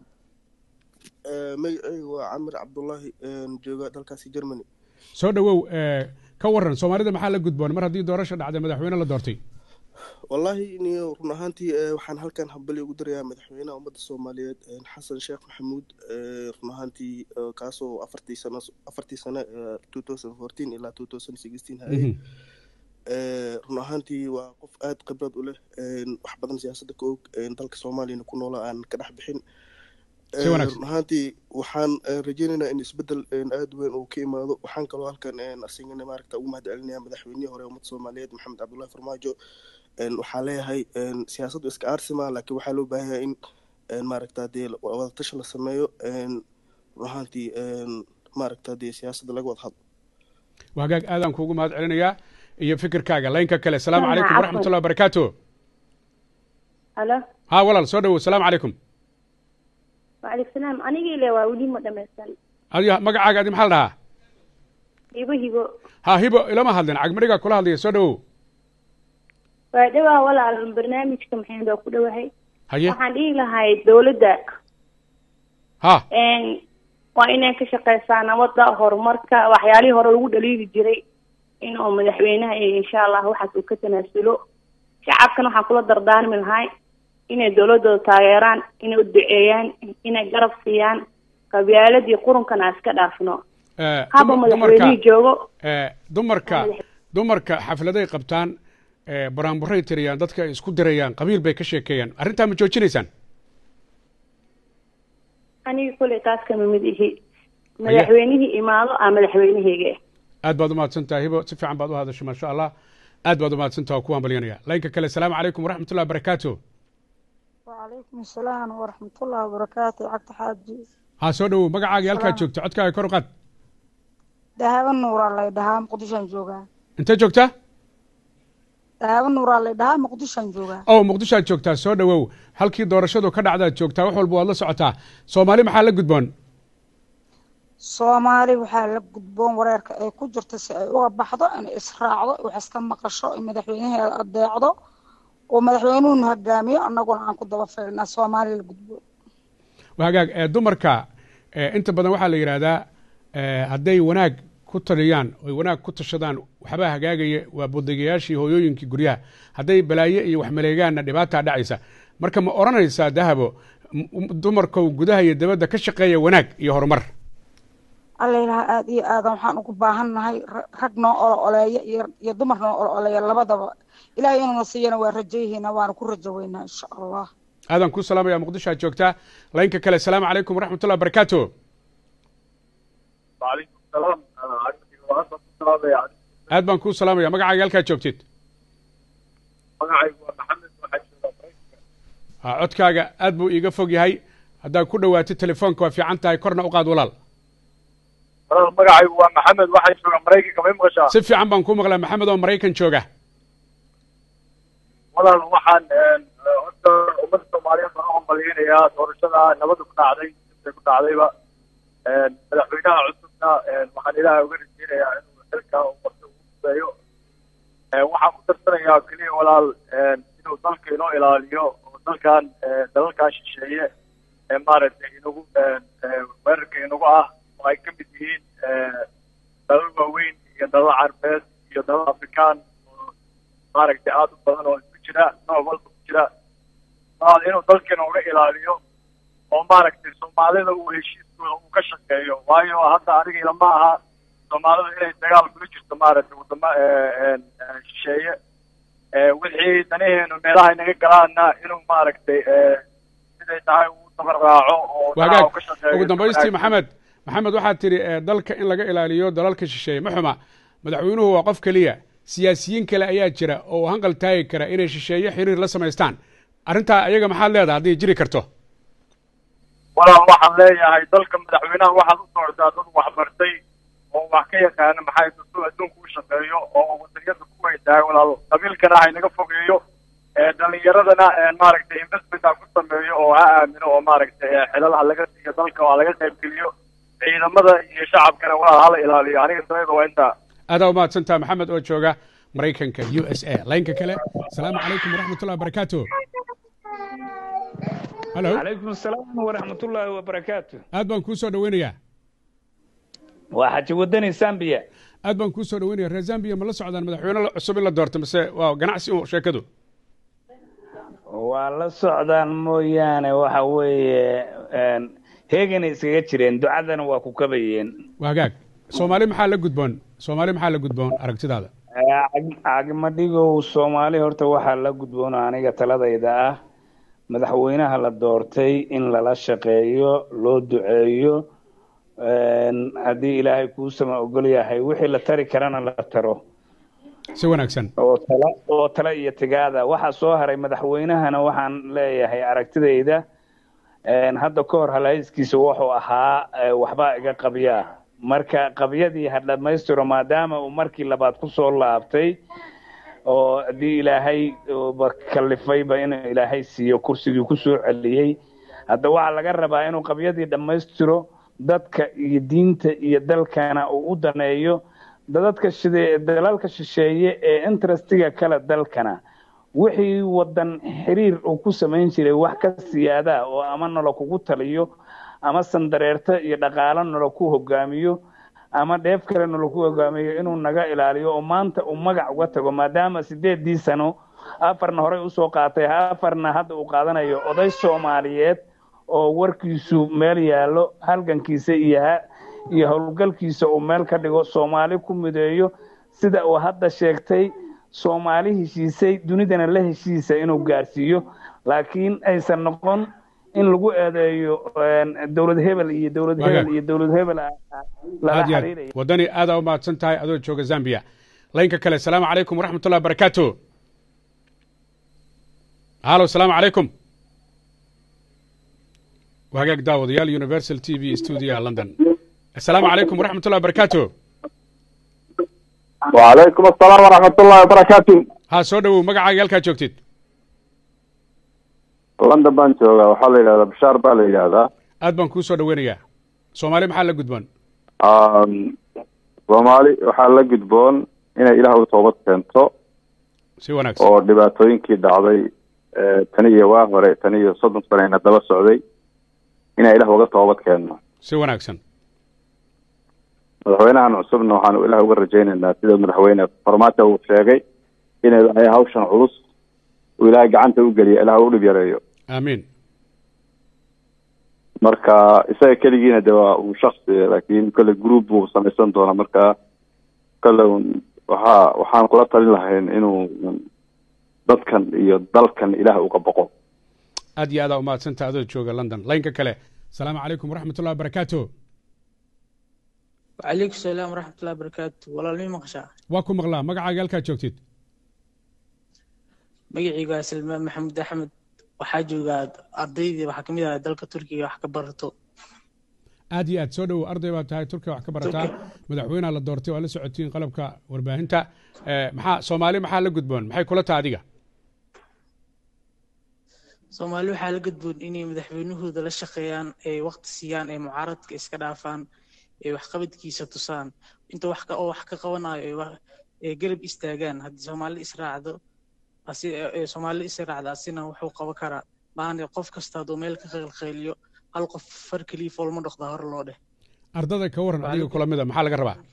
magacaygu waa camir cabdullaahi jooga dalkaasi germany soo dhawow eh, ka waran soomaalida maxaa la gudboon mar haddii doorasha dhacday madaxweyne la doortay wallaahi niyo run ahaantii eh, waxaan halkan hambali ugu dirayaa madaxweynaha ummadda soomaaliyeed eh, xasan sheekh maxamuud eh, run ahaantii eh, kaasoo afartii sano afartii sano eh, 2014 ilaa 2016 hayay Mhm. Eh, run ahaantii waa qof aad khibrad u leh eh, wax badan siyaasadda ka og eh, dalka soomaaliyana ku noolaa aan ka dhex bixin Si Eh, wanaagsan. run ahaantii waxaan eh, rajeynaynaa in isbedel eh, aad weyn uu ka imaado waxaan kaloo halkan eh, asigana maaragta ugu mahad celinaya madaxweynihii hore ummadda soomaaliyeed maxamed cabdullaahi farmaajo En, waxaa leeyahay en, siyaasaddu iska aarsima laakiin waxaa loo baahan yahay in en, maaragta dee wadatashi la sameeyo en, run ahaantii en, maaragta dee siyaasadda laga wada hadlo waa hagaag aadaan kuugu mahad celinayaa iyo fikirkaaga laynka kale asalaamu calaykum waraxmat ullahi wabarakaatu halo ha walaal soo dhawow asalaamu calaykum waalaikum salaam anigii le waa weli ma dhamaysan adiga magacaaga adi maxaa la dhahaa hibo hibo ha hibo ilama hadlin cagmadhigaa kula hadlaya soo dhawow waa dhawaa walaal barnaamijka maxamed waa ku dhawahay haye waxaan dhihi lahay dawladda ha waa inay ka shaqeysaa nabadda horumarka waxyaalihii hore lagu dhaliili jiray in uu madaxweynaha iyo insha allah waxaas uu ka tanaasulo shacabkana waxaan kula dardaarmi lahay inay dawladooda taageeraan inay u duceeyaan inay garab siiyaan qabyaaladii qurunkana aan iska dhaafno haba madaxweynihii joogo dumarka dumarka xafladay qabtaan baraanburay tiriyaan dadka ay isku dirayaan qabiil bay ka sheekeeyaan arrintaa ma joojinaysaan aniga kuley taas kama mid ihi madaxweynihii imaado aa madaxweynaheyga aad baad umahadsan tahay hibo si fiican baad u hadashay maasha allah aad baad umahadsan taha waa ku hambalyanaya laynka kale asalaamu calaykum waraxmat ullahi wabarakaatu وعليكم السلام ورحمة الله وبركاته عقد حاجي ha soo dhawow magacaaga halkaad joogto codkaaga kor u qaad دهاب النور الله يدها مقدشان جوغا intee joogtaa دهاب النور الله يدها مقدشان جوغا ow muqdishoad joogtaa soo dhawow halkii doorashadu ka dhacdaad joogtaa wax walba waad la socotaa soomaali maxaa la gudboon soomaali waxaa la gudboon wareerka ay ku jirta si ay uga baxdo inay israacdo wax iska maqasho in madaxweynaheeda adeecdo oo madaxweynuhuna hogaamiyo annaguna aan ku daba faylnaa soomaali la gudboon waa hagaag dumarka inta badan waxaa la yidhaahdaa hadday wanaag ku taliyaan oy wanaag ku tashadaan waxbaa hagaagaya waa bodegayaashii hooyooyinkii guryaha hadday balaaye iyo wax maleegaanna dhibaataa dhacaysa marka ma odhanaysaa dahabo dumarkow gudaha iyo dabadda ka shaqeeya wanaag iyo horumar allaylaha aada iyo aadan waxaan ugu baahannahay rag noo olo oleeya iyo dumar noo olo oleeya labadaba ilahay inuuna siiyana waa rajayihiina waana ku rajo weynaa insha allah aadan kuu salaamaya muqdisho aad joogtaa laynka kale asalaamu calaykum waraxmat ullah barakaatu وعليكم السلام aad baan kuu salaamaya magacaaga halkaad joogtid magacaygu waa maxamed waxaa jooga ha codkaaga aad buu iiga fog yahay haddaad ku dhowaatid telefoonka waa fiican tahay korna u qaad walaal walaal magacaygu waa maxamed waxaa jooga maraykanka may maqashaa si fiican baan kuu maqlaa maxamed oo maraykan jooga walaal waxaan horta ummadda soomaaliyeed baan u hambalyeynayaa doorashada nabadda ku dhacday intay ku dhacdayba madaxweynaha cusubna waxaan ilaahay uga rajeynayaa inuu xilka ummadda ugu fudeeyo waxaan ku darsanayaa keliya walaal inuu dalka inoo ilaaliyo oo dalkan dalalkan shisheeye ee maaragtay inagu weerarka inagu ah oo ay ka mid yihiin dalal waaweyn iyo dalal carbeed iyo dalal afrikaan oo maaragtay aada u badan oo isku jira nooc walba ku jira walaal inuu dalkeena uga ilaaliyo oo maaragtay soomaalida uu heshiiskooda uu ka shaqeeyo waayo hadda aniga ilama aha soomaalida inay dagaal kula jirto maaragtay wadamo shisheeye wixii danaheenu meelaha inaga galaana inuu maaragtay siday tahay uu dabar raaco oo wagaag ka shaqeeyo ugu dambaystii maxamed maxamed waxaad tidhi dalka in laga ilaaliyo dalalka shisheeye ma xuma madaxweynuhu waa qof keliya siyaasiyiin kale ayaa jira oo hanqal taagi kara inay shisheeye xiriir la samaystaan arrintaa ayaga maxaad leedahay hadday jiri karto walaal waxaan leeyahay dalka madaxweynaha waxaad u doortaa dad waxbartay oo wax ka yaqaana maxay dadku adduunka u shaqeeyo oo wadaniyada ku weydahay walaal qabiilkana ha inaga fogeeyo dhalinyaradana maaragtay investment ha ku sameeyo oo ha aamino oo maaragtay xilal ha laga siiyo dalka oo ha laga qaybgeliyo ciidamada iyo shacabkana walaal hala ilaaliyo aniga sababda waa intaa aadaa umahadsantaha maxamed oo jooga maraykanka u s a laynka kale asalaamu calaykum waraxmat ullahi wabarakaatu halo calaykum asalaam waraxmatullaahi wabarakaatu aad baan kuu soo dhaweynayaa waa xaji wadani zambiya aad baan kuu soo dhaweynaya reer zambiya ma la socdaan madaxweyne cusub in la doorto mise waa ganacsi u sheekadu waa la socdaan mooyaane waxa weeye heeganay iskaga jireen ducadana waa ku kabayeen waa hagaag soomaali maxaa la gudboon soomaali maxaa la gudboon aragtidaada cagmadhigow soomaali horta waxaa la gudboon aniga taladayda ah madaxweynaha la doortay in lala shaqeeyo loo duceeyo haddii ilaahay kuusama ogol yahay wixii la tari karana la taro si wanaagsan oo tala oo tala iyo tigaada waxaa soo haray madaxweynahana waxaan leeyahay aragtidayda hadda ka hor halhayskiisa wuxuu ahaa waxbaa iga qabyaa marka qabyadii ha dhammaystiro maadaama uu markii labaad kusoo laabtay oo haddii ilaahay ba kalifayba inuu ilaahay siiyo kursigii kusoo celiyey hadda waxaa laga rabaa inuu qabyadii dhammaystiro dadka iyo diinta iyo dalkana uu u daneeyo dadadka shide dalalka shisheeye ee interestiga kale dalkana wixii wadan xiriir uu ku samayn jiray wax ka siyaada oo ama nolo kugu taliyo ama sandareerto iyo dhaqaalo nolo ku hogaamiyo ama dheef kale nolo ku hogaamiyo inuu naga ilaaliyo oo maanta uu magac uga tago maadaama sideedii sano afarna horey usoo qaatay afarna hadda uu qaadanayo oday soomaaliyeed oo warkiisu meel yaallo halgankiisa iyo iyo howlgalkiisa uu meel ka dhigo soomaali ku mideeyo sida uu hadda sheegtay soomaali heshiisay dunidana la heshiisa inuu gaarsiiyo laakiin aysan noqon in lagu eedeeyo dowlad hebel iyo dowlad hebel iyo dowlad hebel lala xiriiraya waddani aadaa u mahadsan tahay adoo jooga zambia laynka kale asalaamu calaykum waraxmat ullahi barakaatu halo asalaamu calaykum wagaag daawadayaal universal t v stuudiyaha london asalaamu calaykum waraxmat ullahi barakaatu وعليكم السلام ورحمة الله وبركاته ha soo dhowow magacaaga halkaa joogtid london baan joogaa waxaa la yidhahdaa bashaar baa la yidhahdaa aad baan kuu soo dhoweynayaa soomaali maxaa la gudboon soomaali waxaa la gudboon inay ilaah u toobad keento si wanaagsan oo dhibaatooyinkii dhacday tan iyo waa hore tan iyo soddon saneyna daba socday inay ilaah uga toobad keenno si wanaagsan madaxweynahan cusubna waxaanu ilaah uga rajaynaynaa sida madaxweyne farmaajo uu sheegay in ilaahay hawshan culus uu ilaahay gacanta u geliyo ilaah u dhib yareeyo aamiin marka isaga keligiina de waa uu shaksi laakiin kolle group buu samaysan doonaa marka kolle waxaa waxaan kula talin lahayn inuu dadkan iyo dalkan ilaah uga boqo aad iyo aadaa umahadsantaha adoo jooga london laynka kale asalaamu calaykum waraxmat ullahi wabarakaatu وعليكم السلام ورحمة الله وبركاته والله لمي مقشع waa ku maqlaa magacaaga halkaa joogtid magacayga waa Salmaan Maxamed Axmed waxaa joogaa ardaydii waxaa kamid ah dalka Turkiga wax ka barato aad iyo aad soo dhowow arday baa tahay turkiga wax ka barataa madaxweynaha la doortay waa la socotiin qalabka warbaahinta maxaa soomaali maxaa la gudboon maxay kula taha adiga Soomaali waxaa la gudboon inay madaxweynahooda la shaqeeyaan ay waqti siiyaan ay mucaaradka iska dhaafaan ay waxqabadkiisa tusaan inta wax ka oo wax ka qabanayo ay garab istaagaan haddii Soomaali israacdo asi Soomaali israacda asina wuxuu qaban karaa maana qof kasta hadduu meel ka qeylqeyliyo hal qof far keliya foolma dhaqda hor loo dheh ardada ka waran adiga kula mida maxaa laga rabaa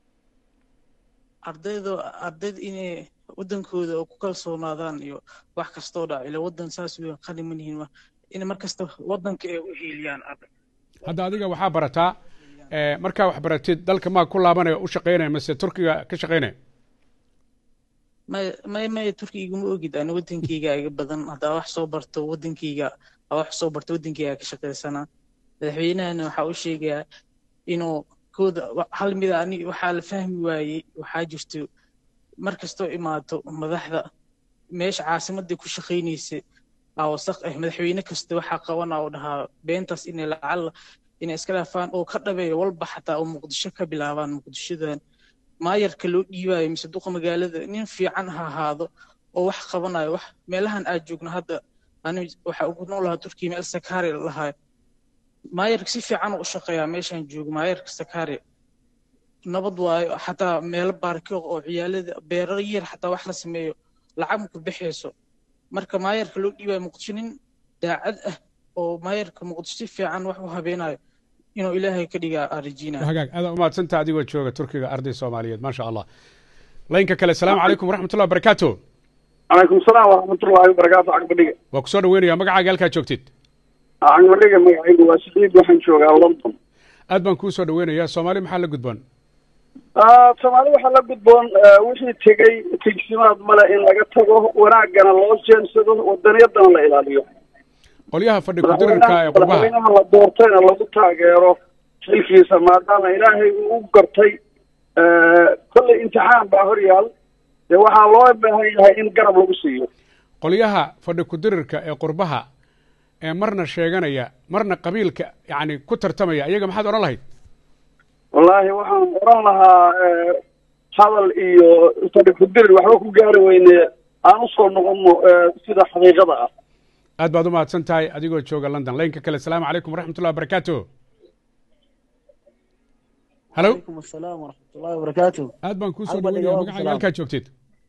ardayda ardayda inay wadankooda oo ku kalsoonaadaan iyo wax kastoo dhaco ila wadan saas weyn qani ma nihin in mar kasta wadanka ay u hiiliyaan hadda adiga waxaa barataa markaa wax baratid dalka maa ku laabanaya u shaqaynaya mase turkiga ka shaqaynaya may may may turkiga iguma ogid ani wadankeyga iga badan haddaa wax soo barto wadankeyga aa wax soo barto wadankeyga ka shaqaysana madaxweynahana waxaa u sheegayaa inuu kooda hal mida ani waxaa la fahmi waayey waxaa jirto mar kastoo imaato madaxda meesha caasimadii ku shaqaynaysa aa wasaq ah madaxweyne kasta waxaa qabana oo dhahaa beentaas inay lacala inay iska dhaafaan oo ka dhabeeyo walba xataa oo muqdisho ka bilaabaan muqdishodan maayarka loo dhiibaayo mise duqa magaalada nin fiican ha ahaado oo wax qabanayo wax meelahan aad joogno hadda ani waxa ugu noolahaa turkiya meel sakaari lahaa maayarka si fiican u shaqeeyaa meeshaan joogo maayarka sakaari nabad waayo xataa meelo baarkiiq oo ciyaalada beerar yar xataa wax la sameeyo lacag maku bixayso marka maayarka loo dhiibaayo muqdisho nin daacad ah oo maayarka muqdisho si fiican wax u habeenayo inuu ilaahay ka dhigaa aan rajiinaya hagaag adaa umahadsantaha adigoo jooga turkiga arday soomaaliyeed maasha allah laynka kale asalaamu calaykum waraxmatullah wabarakaatu calaykum salaam waraxmatullahi wabarakaatu cagbadhiga waa kusoo dhaweynaya magacaaga halkaa joogtid cagbadhiga magacaygu waa saciid waxaan joogaa london aad baan kuu soo dhaweynayaa soomaali maxaa la gudboon soomaali waxaa la gudboon wixii tegey tegsimaad male in laga tago wanaaggana loo jeensado wadaniyadana la ilaaliyo qolyaha fadhi kudirirka ee qurbaha madaxweynaha la doortayna lagu taageero xilkiisa maadaama ilaahay uu u gartay kolley imtixaan baa hor yaal dee waxaa loo baahan yahay in garab lagu siiyo qolyaha fadhi kudirirka ee qurbaha ee marna sheeganaya marna qabiilka yacni ku tartamaya iyaga maxaad odhan lahayd wallaahi waxaan oran lahaa eh, hadal iyo sadhikudirir waxba ku gaari weyne aan usoo noqono eh, sida xaqiiqada ah aad baad u mahadsan tahay adigoo jooga london laynka kale asalaamu calaykum waraxmatullahi wabarakaatu halo عليكم السلام ورحمة الله وبركاته aad baan kuu soo Halba dhaweynaya dhigawa magacaaga salaam. halkaa joogtid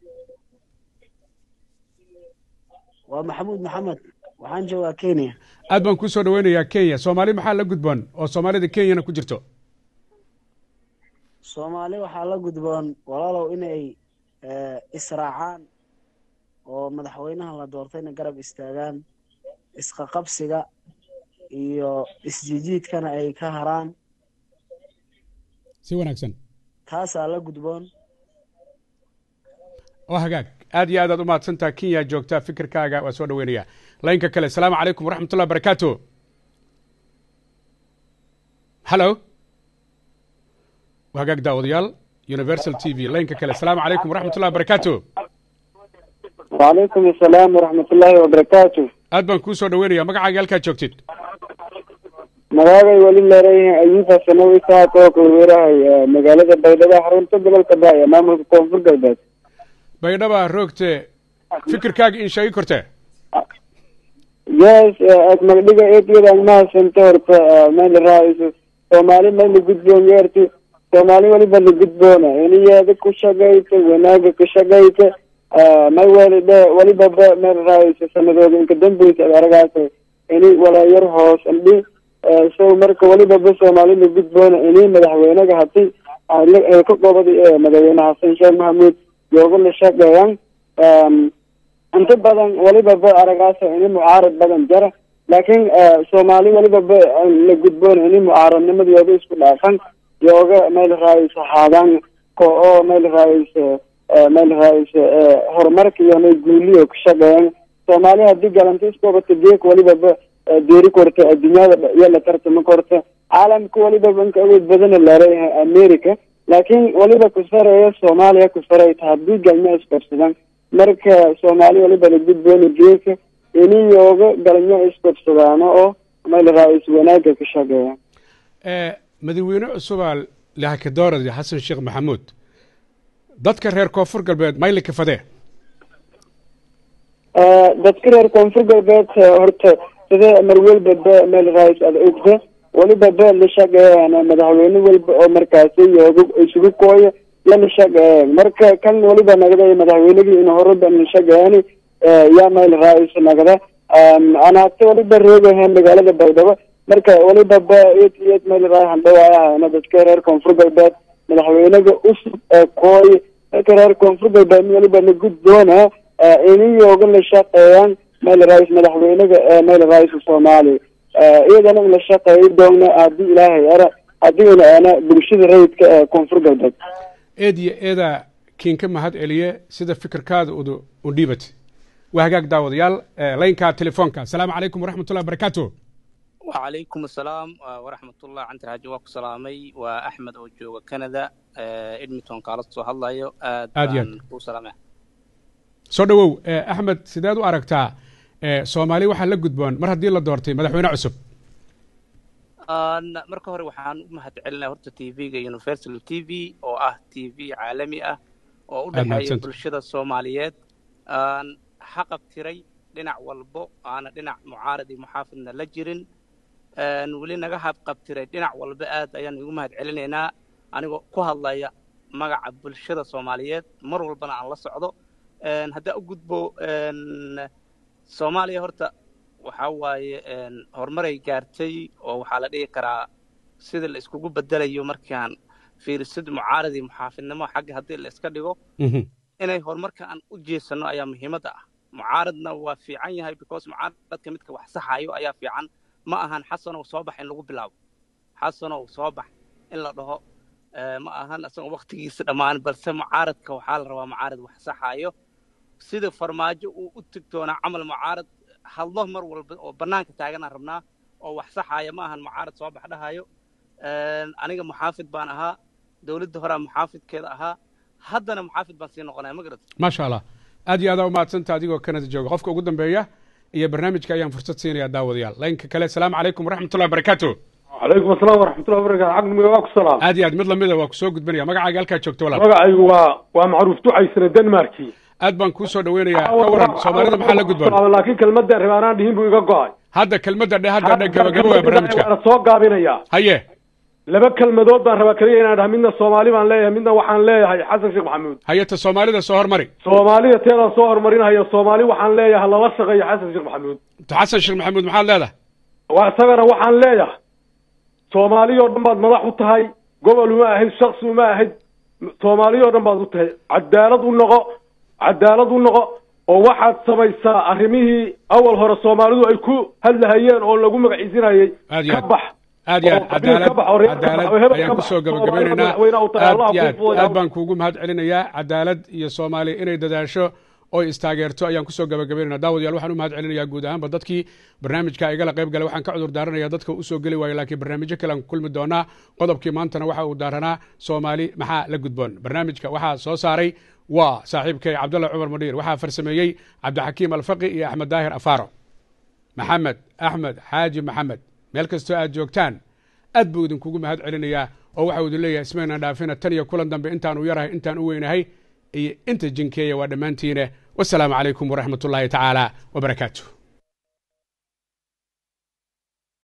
ومحمود محمد waxaan joogaa Kenya aad baan kuu soo dhaweynayaa kenya soomaali maxaa la gudboon oo soomaalida kenyana ku jirto Soomaali waxaa la gudboon walaalow inay eh, israacaan oo madaxweynaha la doortayna garab istaagaan isqaqabsiga iyo isjijiidkana ay ka haraan si wanaagsan taasaa la gudboon oo hagaag aad iyo aad aad u mahadsantaha kenya joogta fikirkaaga waa soo dhaweynaya laynka kale asalaamu calaykum waraxmatullahi wabarakaatu halo waa hagaag daawadayaal universal t v laynka kale asalaamu calaykum waraxmatullahi wabarakaatu وعليكم السلام ورحمة الله وبركاته aad baan kuu soo dhaweynaya magacaaga halkaa joogtid magacay weli leereeyahay ayuufa sanawi saaka oo kulweerahay magaalada baydhabo xarunta gobolka baaya maamulka koonfur galbeed baydhaba roogte fikirkaaga in sheegi korte yes agmagdhiga eedyada mahadsanto horta mayla raaiso soomaali mayla gudboon yeerti soomaali weliba la gudboona iniyeeda ku shaqayta wanaaga ku shaqayta may welidhe weliba ba mayla raaiso sanadooda inka dambeysa ad aragaas ini walaayar hoos andhi so marka weliba ba soomaali la gudboona ini madaxweynaga hati ay ka qobada ee madaxweyne xasan sheekh maxamuud yooga la shaqeeyaan inta badan weliba ba aragaasa ini mucaarad badan jara laakiin soomaali weliba ba la gudboon ini mucaaradnimadooda isku dhaafan yooga meel raayisa haadaan ko oo meel raayisa meel raayisa horumarka iyo nay guuliyo ka shaqeeyaan soomaali haddii galanta iskobata geek weliba ba deeri korta adduunyada iyo la tartama korta caalamka weliba banka awood badana laleeyahay america laakiin weliba ku sareeya soomaaliya ku sareyta haddii galma isqabsadaan marka soomaali weliba la gudboona geeka ini yooga galmo isqabsadaano oo meel raais wanaaga ka shaqeeya madaxweyne cusubaa lahakadoorad xasan sheekh maxamuud dadka reer koonfur galbeed mayli kafadee dadka reer koonfur galbeed horta sida mar walba ba meel raais ada ogta weliba ba la shaqeeyaan madaxweyne walba oo markaasi yooga isugu kooya lala shaqeeyaan marka kan weliba nagada madaxweynigii in horeba la shaqeeyaan yaa meel raais nagada anaata weliba reegahan magaalada baydhabo marka weliba ba eed iyo eed meel raai handhawaayahayna dadka reer koonfur galbeed madaxweynaga usub ee kooy dadka reer koonfur galbeed weliba la gudboona ini yooga la shaqeeyaan meel raais madaxweynaga ee meel raaiska soomaaliya iyadana la shaqeeyi doona haddii ilaahay ara haddiina ana bulshada rayidka ee koonfur galbeed eed iyo eeda kiinka mahad celiye sida fikirkaada udu udhiibat waa hagaag daawadayaal laynka telefoonka asalaamu calaykum waraxmatullahi wabarakaatu وعليكم السلام ورحمة الله عن تراجع وك سلامي وأحمد أو جوجا كندا إدمتون قالت سو هلايو aad iyo aad وسلامة soo dhawow axmed sideed u aragtaa soomaali waxaa la gudboon mar haddii la doortay madaxweyne cusub marka hore waxaan u mahad celinaya horta tv-ga universal t v oo ah t v caalami ah oo u Aad dhexeeya mahadsantahay. bulshada soomaaliyeed aan xaqab tiray dhinac walbo aana dhinac mucaarad iyo muxaafidna la jirin een weli naga habqabtiray dhinac walba aad ayaan igu mahad celinaynaa anigoo ku hadlaya magaca bulshada soomaaliyeed mar walbana aan la socdo een haddaa u gudbo een soomaaliya horta waxaa waaye een horumaray gaartay oo waxaa la dhihi karaa sida la iskugu bedelayo markaan fiirisid mucaarad iyo muxaafidnimo xagga haddii la iska dhigo inay horumarka aan u jeesano ayaa muhiimadda ah mucaaradna waa fiican yahay because mucaaradka midka wax saxayo ayaa fiican ma ahan xasanow soo bax in lagu bilaabo xasanow soo bax in la dhaho eh, ma ahan isagoo waktigiisa dhammaan balse mucaaradka waxaa la rabaa mucaarad wax saxayo sida farmaajo uu u tigtoonaa camal mucaarad hadlo mar walba oo bannaanka taaganaan rabnaa oo wax saxaaya ma ahan mucaarad soo bax dhahayo Een, aniga muxaafid baan ahaa dowladda horaa muxaafidkeeda ahaa haddana muxaafid baan sii noqonaya ma garat maasha allah aad iyo aadaa umahadsanta adigoo kanada jooga qofka ugu dambeeya iyo barnaamijka ayaan fursad siinayaa daawadayaal laynka kale asalaamu calaykum waraxmatullahi wabarakaatu calaykum asalaam waraxmatullahi wabarakatu caqliga waa ku salaam aad iyo aad mid lamida waa kusoo gudbinaya magacaaga halkaa joogto walaal magacaygu waa waa macruuf ducaysane denmarki aad baan kuu soo dhaweynayaa ka waran soomaalida maxaa la gudboon laakiin kelmadda rebaanaan dhihin buu iga go-ay hadda kelmadda dhe hadda dhe gabagabo waa barnaamijka waana soo gaabinayaa haye laba kelmadood baan rabaa keliya inaan dhaha midna soomaali baan leeyahay midna waxaan leeyahay xasan sheekh maxamuud haye ta soomaalida soo hormari soomaalida teedaan soo horumarinaya soomaali waxaan leeyahay lala shaqeeyo xasan sheekh maxamuud ta xasan sheekh maxamuud maxaad leedahay waa isagana waxaan leeyahay soomaali oo dhan baad madax u tahay gobol uma ahayd shaksi uma ahayd soomaali oo dhan baad u tahay cadaalad u noqo cadaalad u noqo oo waxaad samaysaa arrimihii awal hore soomaalidu ay ku hadlahayeen oo lagu magaciisinayay aad iyo ka aad bax aad iyo aad oo qabiil ka bax, oo reer ka bax, oo cadaalad hebel ka ayaan bax, kusoo oo gabagabaynaynaa madaxweyne u tahay, aad Allah iyo ha aad kuu fududeeyo. aad baan kuugu mahad celinayaa cadaalad iyo soomaali inay dadaasho oo istaageerto ayaan kusoo gabagabaynayna daawadayaal waxaan u mahad celinayaa guud ahaanba dadkii barnaamijka igala qayb galay waxaan ka cudur daaranayaa dadka usoo geli waayo laakiin barnaamijyo kale aan ku kulmi doonaa qodobkii maantana waxa uu daaranaa soomaali maxaa la gudboon barnaamijka waxaa soo saaray waa saaxiibkay cabdalla cumar madhiir waxaa farsameeyey cabdixakiim alfaqi iyo axmed daahir afaaro maxamed axmed xaaji maxamed meel kastoo aad joogtaan aad buu idinkugu mahad celinayaa oo waxau idin leeyahay ismaynan dhaafina tan iyo kulan dambe intaan u yarahay intaan u weynahay iyo inta jinkeeya waa dhammaantiine wasalaamu calaykum waraxmat ullaahi tacaala wabarakaatu